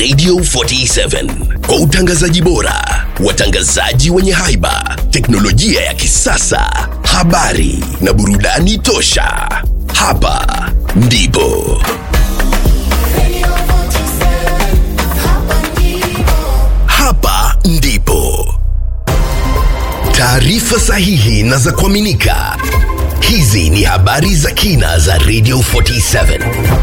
Radio 47 kwa utangazaji bora, watangazaji wenye haiba, teknolojia ya kisasa, habari na burudani tosha. Hapa ndipo hapa ndipo taarifa sahihi na za kuaminika. Hizi ni habari za kina za Radio 47.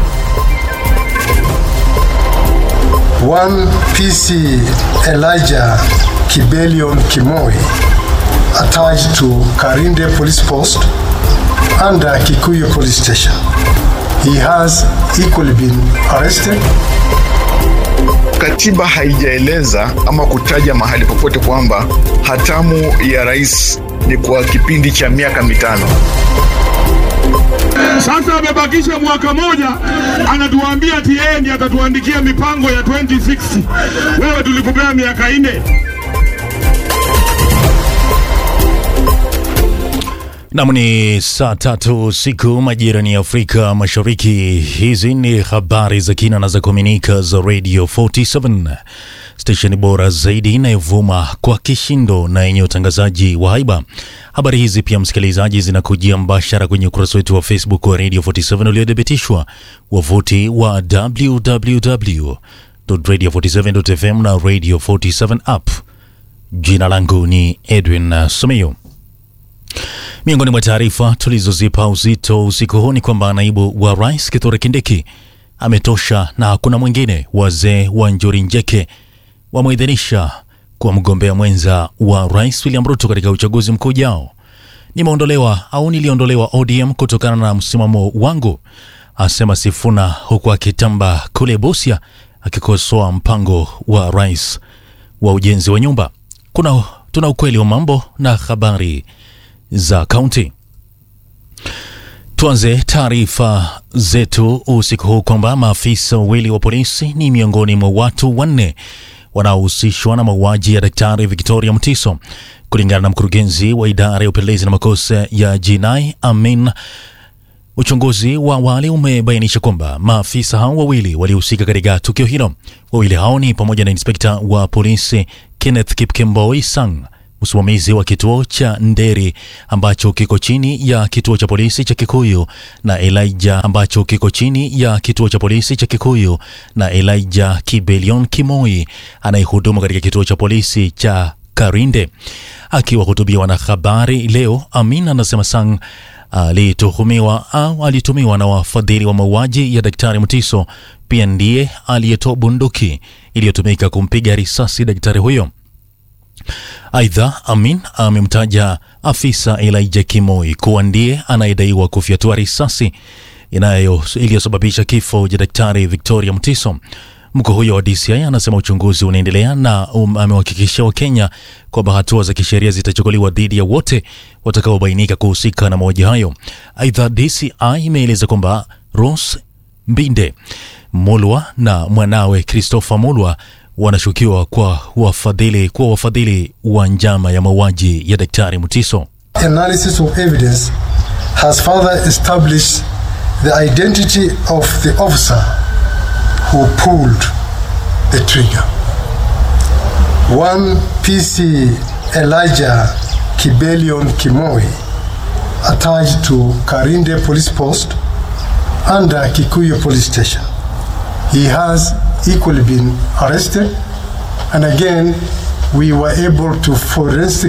One PC Elijah Kibelion Kimoi attached to Karinde Police Post under Kikuyu Police Station. He has equally been arrested Katiba haijaeleza ama kutaja mahali popote kwamba hatamu ya rais ni kwa kipindi cha miaka mitano. Sasa amebakisha mwaka moja, anatuambia ati yeye ndiye atatuandikia mipango ya 2060. Wewe tulikupea miaka nne. Nam ni saa tatu siku majirani ya Afrika Mashariki. Hizi ni habari za kina na za kuaminika za Radio 47 stesheni bora zaidi inayovuma kwa kishindo na yenye utangazaji wa haiba. Habari hizi pia, msikilizaji, zinakujia mbashara kwenye ukurasa wetu wa Facebook wa Radio 47 uliothibitishwa, wavuti wa www.radio47.fm na Radio 47 app. Jina langu ni Edwin Someyo. Miongoni mwa taarifa tulizozipa uzito usiku huu ni kwamba naibu wa rais Kithure Kindiki ametosha na hakuna mwingine. Wazee wa Njuri Njeke wameidhinisha kuwa mgombea mwenza wa rais William Ruto katika uchaguzi mkuu ujao. Nimeondolewa au niliondolewa ODM kutokana na msimamo wangu, asema Sifuna, huku akitamba kule Busia akikosoa mpango wa rais wa ujenzi wa nyumba. Kuna tuna ukweli wa mambo na habari za kaunti. Tuanze taarifa zetu usiku huu kwamba maafisa wawili wa polisi ni miongoni mwa watu wanne wanaohusishwa na mauaji ya Daktari Victoria Mtiso, kulingana na mkurugenzi wa idara ya upelelezi na makosa ya jinai Amin. Uchunguzi wa awali umebainisha kwamba maafisa hao wawili walihusika katika tukio hilo. Wawili hao ni pamoja na inspekta wa polisi Kenneth Kipkemboi Sang msimamizi wa kituo cha Nderi ambacho kiko chini ya kituo cha polisi cha Kikuyu na Elijah ambacho kiko chini ya kituo cha polisi cha Kikuyu na Elijah Kibelion Kimoi anayehudumu katika kituo cha polisi cha Karinde. Akiwahutubia wanahabari leo, Amin anasema Sang alituhumiwa au alitumiwa na wafadhili wa mauaji ya Daktari Mtiso, pia ndiye aliyetoa bunduki iliyotumika kumpiga risasi daktari huyo. Aidha, Amin amemtaja afisa Elijah Kimoi kuwa ndiye anayedaiwa kufyatua risasi inayo iliyosababisha kifo cha daktari Victoria Mtiso. Mkuu huyo wa DCI anasema uchunguzi unaendelea na um, amewahakikishia Wakenya kwamba hatua za kisheria zitachukuliwa dhidi ya wote watakaobainika kuhusika na mauaji hayo. Aidha, DCI imeeleza kwamba Rose Mbinde Mulwa na mwanawe Christopher Mulwa wanashukiwa kwa wafadhili kuwa wafadhili wa njama ya mauaji ya daktari Mutiso. analysis of evidence has further established the identity of the officer who pulled the trigger. One PC Elijah Kibelion Kimoi attached to Karinde Police Post under Kikuyu Police Station. He has equally been arrested and again we were able to forensic